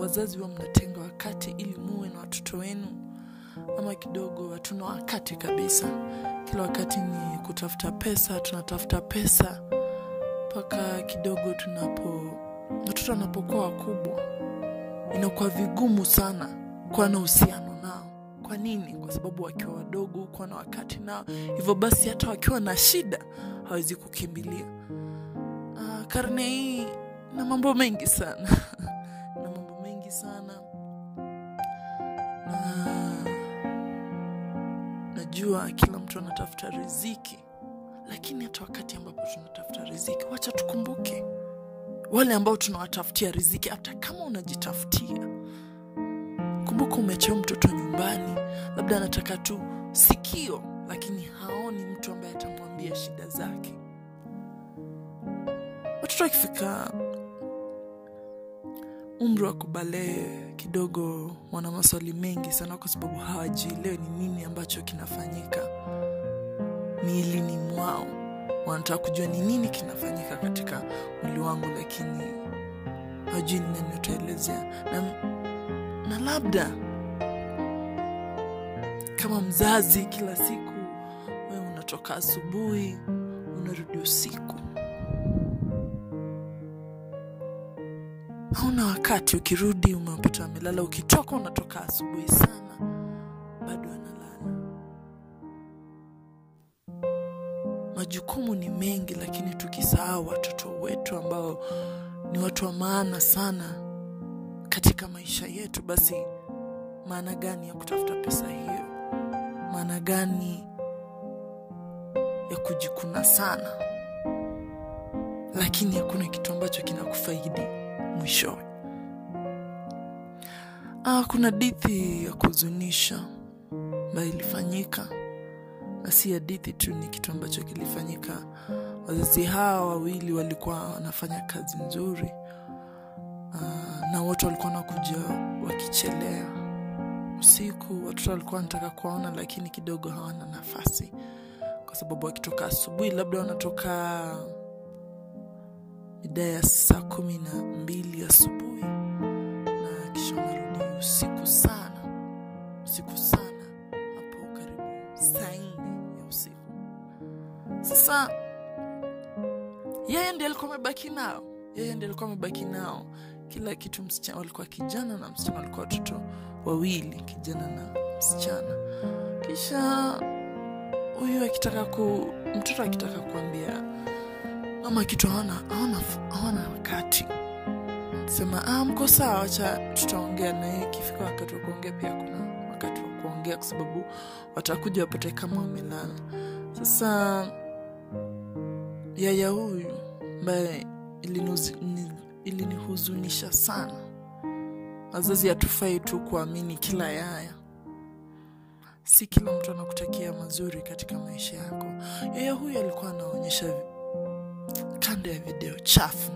wazazi huwa mnatenga wakati ili muwe na watoto wenu ama kidogo hatuna wakati kabisa kila wakati ni kutafuta pesa tunatafuta pesa mpaka kidogo tunapo watoto wanapokuwa wakubwa inakuwa vigumu sana kuwa na uhusiano nao kwa nini kwa sababu wakiwa wadogo kuwa na wakati nao hivyo basi hata wakiwa na shida hawezi kukimbilia Ah, karne hii na mambo mengi sana na mambo mengi sana na najua kila mtu anatafuta riziki lakini hata wakati ambapo tunatafuta riziki wacha tukumbuke wale ambao tunawatafutia riziki hata kama unajitafutia kumbuka umechewa mtoto nyumbani labda anataka tu sikio lakini haoni mtu ambaye atamwambia shida zake watoto wakifika umri wa kubalee kidogo wana maswali mengi sana kwa sababu hawajielewi ni nini ambacho kinafanyika miilini mwao wanataka kujua ni nini kinafanyika katika mwili wangu lakini hawajui ni nani utaelezea na, na labda kama mzazi kila siku wewe unatoka asubuhi unarudi usiku hauna wakati ukirudi umepata amelala ukitoka unatoka asubuhi sana bado analala majukumu ni mengi lakini tukisahau watoto wetu ambao ni watu wa maana sana katika maisha yetu basi maana gani ya kutafuta pesa hiyo maana gani ya kujikuna sana lakini hakuna kitu ambacho kinakufaidi mwishowe ah, kuna dithi ya kuhuzunisha ambayo ilifanyika na si hadithi tu ni kitu ambacho kilifanyika wazazi hawa wawili walikuwa wanafanya kazi nzuri uh, na wote walikuwa wanakuja wakichelea usiku watoto walikuwa wanataka kuwaona lakini kidogo hawana nafasi kwa sababu wakitoka asubuhi labda wanatoka mida ya saa kumi na mbili asubuhi na kisha wanarudi usiku sana usiku sana hapo karibu saa nne ya usiku sasa yeye ndi alikuwa amebaki nao yeye ndi alikuwa amebaki nao kila kitu msichana walikuwa kijana na msichana walikuwa watoto wawili kijana na msichana kisha huyu akitaka ku mtoto akitaka kuambia mama kitu hawana hawana hawana wakati sema ah, mko sawa wacha tutaongea naye ikifika wakati wa kuongea pia kuna wakati wa kuongea kwa sababu watakuja wapate kama wamelala sasa yaya huyu ambaye ilinihuzi- ni- ilinihuzunisha sana wazazi hatufai tu kuamini kila yaya si kila mtu anakutakia mazuri katika maisha yako yaya huyu alikuwa anaonyesha kando ya video chafu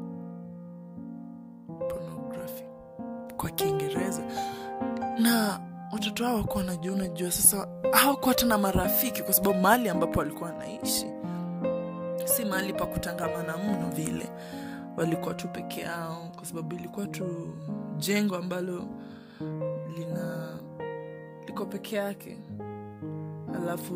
pornography kwa kiingereza na watoto hao wakuwa wanajua unajua sasa hawakuwa hata na marafiki kwa sababu mahali ambapo walikuwa wanaishi si mahali pa kutangamana mno vile walikuwa tu peke yao kwa sababu ilikuwa tu jengo ambalo lina liko peke yake alafu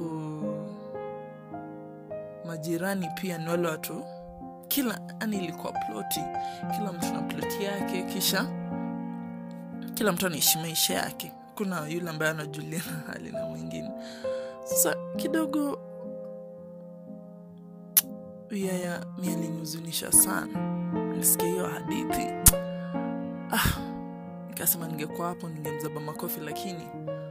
majirani pia ni wale watu kila yani ilikuwa ploti kila mtu na ploti yake kisha kila mtu anaishi maisha yake kuna yule ambaye anajuliana hali na mwingine sasa kidogo yaya mi alinihuzunisha sana nisikia hiyo hadithi ah, nikasema ningekuwa hapo ningemzaba makofi lakini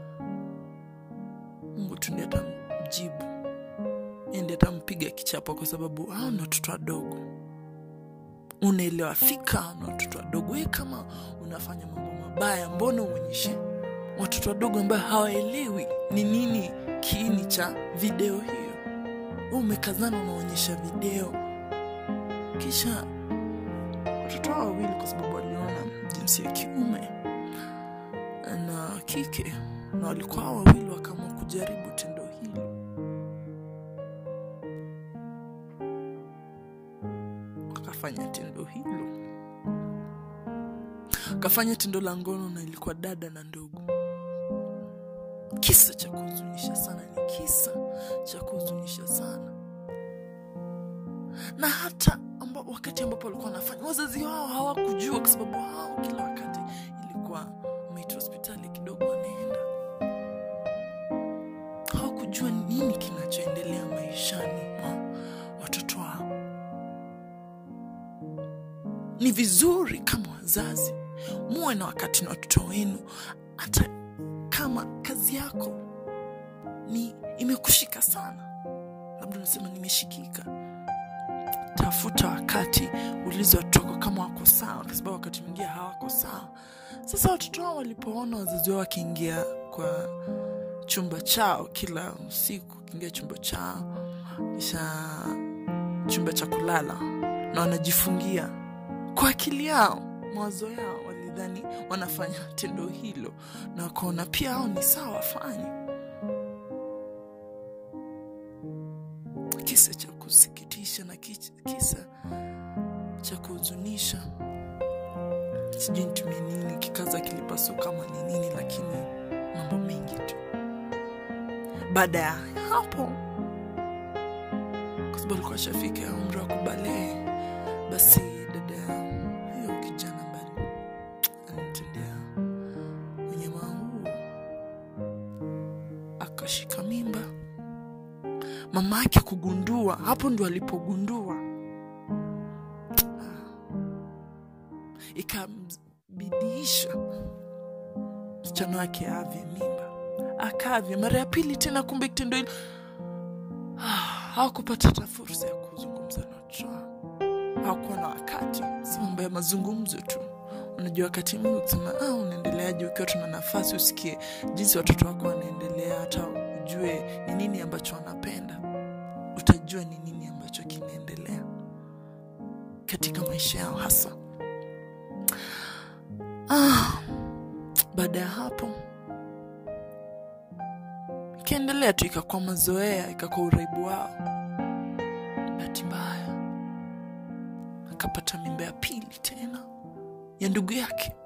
mungu tu ndiye atamjibu Yeye ndiye atampiga kichapo kwa sababu hao ni watoto wadogo unaelewa fika na watoto wadogo we kama unafanya mambo mabaya mbona uonyeshe watoto wadogo ambayo hawaelewi ni nini kiini cha video hiyo Wewe umekazana unaonyesha video kisha watoto hao wawili kwa sababu waliona jinsi ya kiume na kike na walikuwa hao wawili wakaamua kujaribu tendo hili wakafanya tendo hilo wakafanya tendo la ngono na ilikuwa dada na ndugu kisa cha kuhuzunisha sana ni kisa cha kuhuzunisha sana na hata amba, wakati ambapo walikuwa wanafanya wazazi wao hawakujua kwa sababu hao kila wakati ilikuwa wameitwa hospitali kidogo wanaenda hawakujua nini kinachoendelea maishani mwa watoto wao ni vizuri kama wazazi muwe na wakati na watoto wenu hata kama kazi yako ni imekushika sana labda unasema nimeshikika tafuta wakati ulizo watoto wako kama wako sawa kwa sababu wakati mwingine hawako sawa sasa watoto wao walipoona wazazi wao wakiingia kwa chumba chao kila usiku kiingia chumba chao kisha chumba cha kulala na wanajifungia kwa akili yao mawazo yao walidhani wanafanya tendo hilo na wakaona pia hao ni sawa wafanye kisa cha kusikitisha na kich- kisa cha kuhuzunisha sijui nitumie nini kikaza kilipasuka ama ni nini lakini mambo mengi tu baada ya hapo kwa sababu alikuwa shafika umri wa kubalee basi dada huyo kijana ambaye alimtendea unyama huu akashika mimba mama yake kugundua hapo ndo alipogundua ikambidiisha msichana wake avye mimba akavya mara ya pili tena kumbe kitendo hilo hawakupata hata fursa ya kuzungumza na watoto wao hawakuwa na wakati si mambo ya mazungumzo tu unajua wakati mwingi kusema ah, unaendeleaje ukiwa tuna nafasi usikie jinsi watoto wako wanaendelea hata ujue ni nini ambacho wanapenda utajua ni nini ambacho kinaendelea katika maisha yao hasa ah, baada ya hapo ikaendelea tu ikakuwa mazoea ikakuwa uraibu wao bahati mbaya akapata mimba ya pili tena ya ndugu yake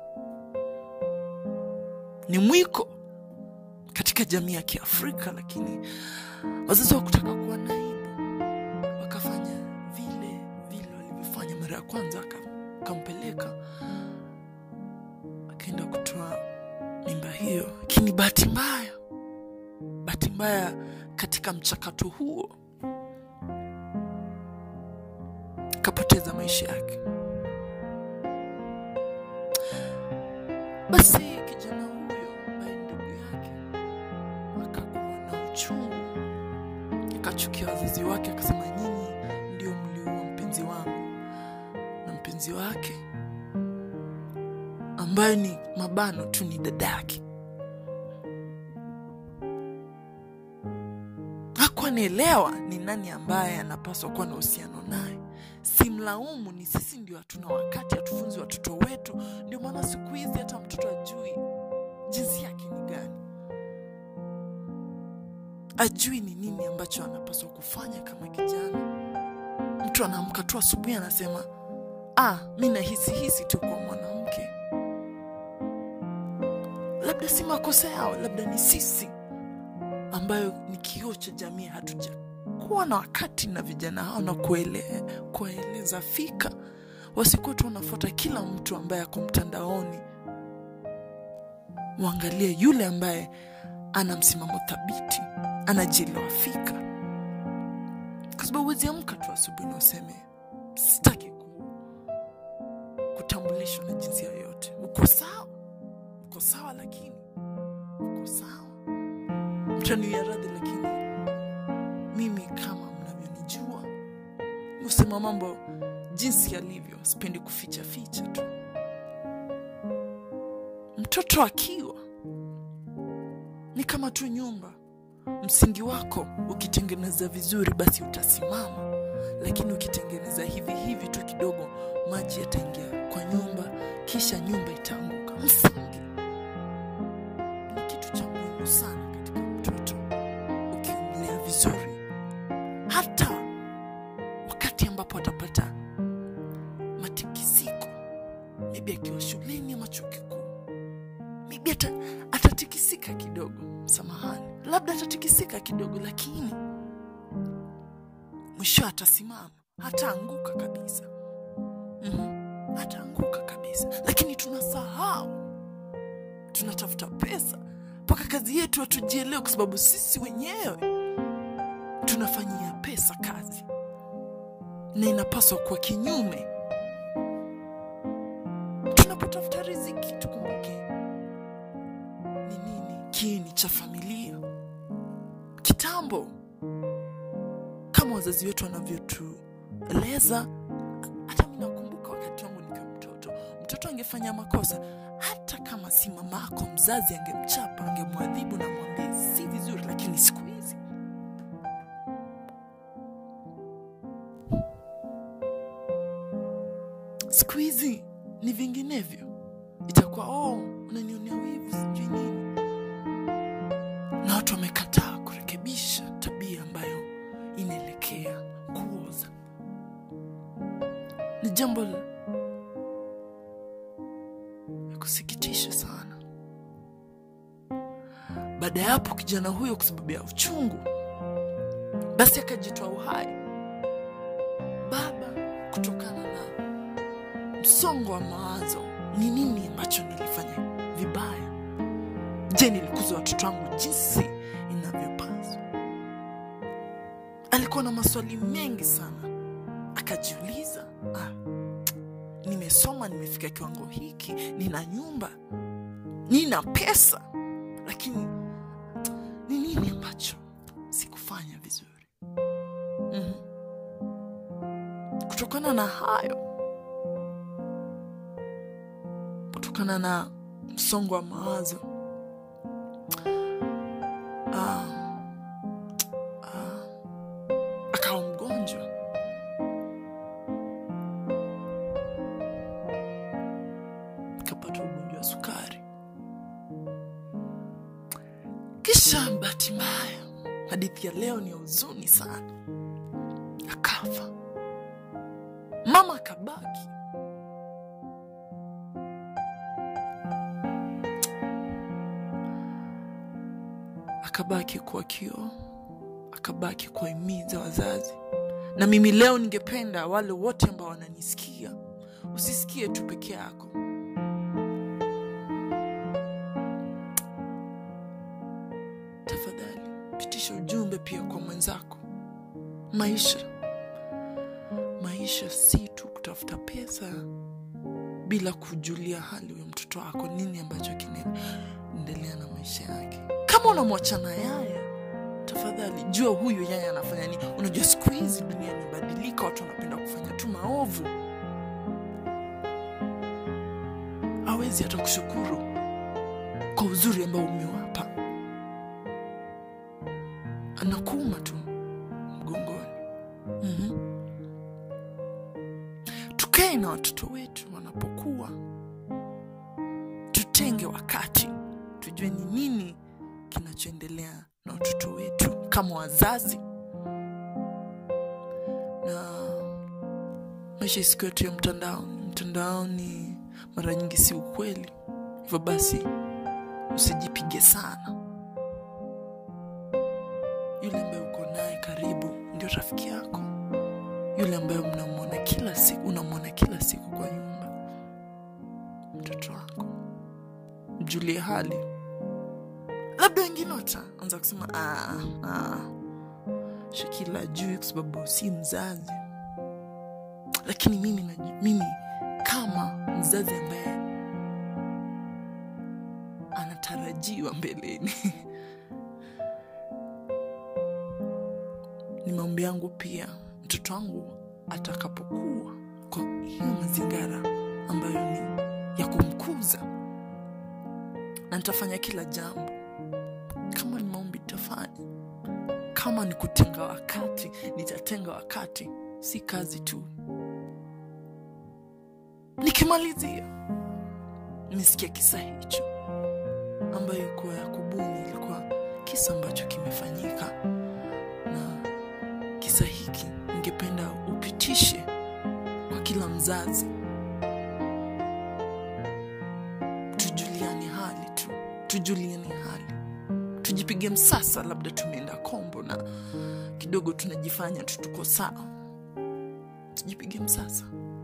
ni mwiko katika jamii ya kiafrika lakini wazazi wakutaka kuwa naibu wakafanya vile vile walivyofanya mara ya kwanza aka- akampeleka akaenda kutoa mimba hiyo lakini bahati mbaya bahati mbaya katika mchakato huo akapoteza maisha yake basi kijana huyo ambaye ni ndugu yake akakuwa na uchungu akachukia wazazi wake akasema nyinyi ndio mliua mpenzi wangu na mpenzi wake ambaye ni mabano tu ni dada yake hakuwa naelewa ni nani ambaye anapaswa kuwa na uhusiano naye simlaumu ni sisi ndio hatuna wakati hatufunzi watoto wetu ndio maana siku hizi hata mtoto ajui jinsi yake ni gani ajui ni nini ambacho anapaswa kufanya kama kijana mtu anaamka tu asubuhi anasema ah mi nahisi hisi tu kwa mwanamke labda si makosa yao labda ni sisi ambayo ni kioo cha jamii hatuja kuwa na wakati na vijana hao na kuele, kuwaeleza fika wasikuwa tu wanafuata kila mtu ambaye ako mtandaoni waangalie yule ambaye ana msimamo thabiti anajielewa fika kwa sababu huwezi amka tu asubuhi na useme sitaki ku, kutambulishwa na jinsia yoyote uko sawa uko sawa lakini uko sawa mtaniwia radhi lakini mimi kama mnavyonijua husema mambo jinsi yalivyo sipendi kuficha ficha tu mtoto akiwa ni kama tu nyumba msingi wako ukitengeneza vizuri basi utasimama lakini ukitengeneza hivi hivi tu kidogo maji yataingia kwa nyumba kisha nyumba itaanguka msingi ni kitu cha muhimu sana katika mtoto ukimlea vizuri hata wakati ambapo atapata matikisiko maybe maybe akiwa shuleni ama chuo kikuu maybe ata, atatikisika kidogo samahani labda atatikisika kidogo lakini mwisho atasimama hataanguka kabisa mm-hmm. hataanguka kabisa lakini tunasahau tunatafuta pesa mpaka kazi yetu hatujielewe kwa sababu sisi wenyewe tunafanyia pesa kazi na inapaswa kuwa kinyume tunapotafuta riziki tukumbuke ni nini kiini cha familia kitambo kama wazazi wetu wanavyotueleza hata mi nakumbuka wakati wangu nikiwa mtoto mtoto angefanya makosa hata kama si mamako mzazi angemchapa angemwadhibu na mwambie si vizuri lakini siku hizi siku hizi ni vinginevyo itakuwa oh unanionea wivu sijui nini na watu wamekataa kurekebisha tabia ambayo inaelekea kuoza ni jambo la la kusikitisha sana baada ya hapo kijana huyo kwa sababu ya uchungu basi akajitoa uhai baba kutokana na msongo wa mawazo ni nini ambacho nilifanya vibaya je nilikuza watoto wangu jinsi inavyopaswa alikuwa na maswali mengi sana akajiuliza ah, nimesoma nimefika kiwango hiki nina nyumba nina pesa lakini ni nini ambacho sikufanya vizuri mm-hmm. kutokana na hayo kutokana na msongo wa mawazo ah, ah, akawa mgonjwa akapata ugonjwa wa sukari kisha bahati mbaya hadithi ya leo ni ya huzuni sana akafa mama akabaki akabaki kuwa kioo akabaki kuwahimiza wazazi na mimi leo ningependa wale wote ambao wananisikia usisikie tu peke yako tafadhali pitisha ujumbe pia kwa mwenzako maisha maisha si tu kutafuta pesa bila kujulia hali huyo mtoto wako nini ambacho kinaendelea na maisha yake kama unamwachana yaya tafadhali jua huyu yaya anafanya nini unajua siku hizi dunia imebadilika watu wanapenda kufanya tu maovu awezi hata kushukuru kwa uzuri ambao umewapa anakuuma tu mgongoni mm-hmm. tukae na watoto wetu wanapokuwa tutenge wakati tujue ni nini kinachoendelea na watoto wetu kama wazazi na maisha siku yetu ya mtandaoni mtandaoni mara nyingi si ukweli hivyo basi usijipige sana yule ambaye uko naye karibu ndio rafiki yako yule ambaye mnamwona kila siku unamwona kila siku kwa nyumba mtoto wako mjulie hali labda wengine wataanza kusema "Ah, ah, shakila juu kwa sababu si mzazi lakini mimi, naju- mimi kama mzazi ambaye anatarajiwa mbeleni ni maombi yangu pia mtoto wangu atakapokuwa kwa hiyo mazingara ambayo ni ya kumkuza na nitafanya kila jambo kama ni maombi nitafanya kama ni kutenga wakati nitatenga wakati si kazi tu nikimalizia nisikia kisa hicho ambayo ilikuwa ya kubuni ilikuwa kisa ambacho kimefanyika na kisa hiki ningependa upitishe kwa kila mzazi tujulieni hali tujipige msasa labda tumeenda kombo na kidogo tunajifanya tu tuko sawa tujipige msasa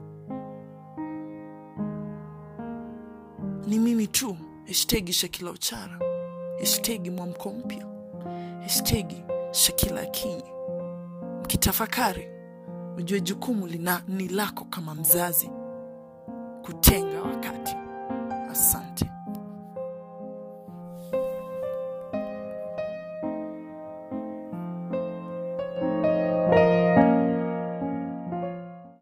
ni mimi tu hashtagi shakila uchara hashtagi mwamko mpya hashtagi shakila akinyi mkitafakari ujue jukumu lina ni lako kama mzazi kutenga wakati